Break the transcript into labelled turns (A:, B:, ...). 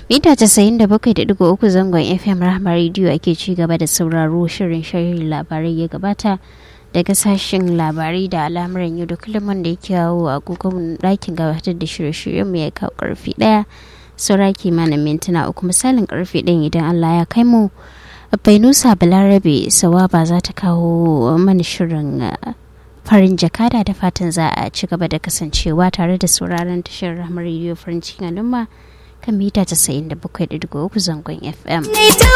A: mita casa'in da bakwai da digo uku zangon fm rahama rediyo ake ci gaba da sauraro shirin shirin labarai ya gabata daga sashen labarai da al'amuran yau da kullum wanda ya kawo agogon ɗakin gabatar da shirye-shiryen mu ya kawo karfi ɗaya saura kimanin mintuna uku misalin karfe ɗin idan allah ya kai mu bainusa balarabe sawaba za ta kawo mana shirin farin jakada da fatan za a ci gaba da kasancewa tare da sauraron tashar ramar rediyo farin cikin al'umma kan mita 97.3 zangon fm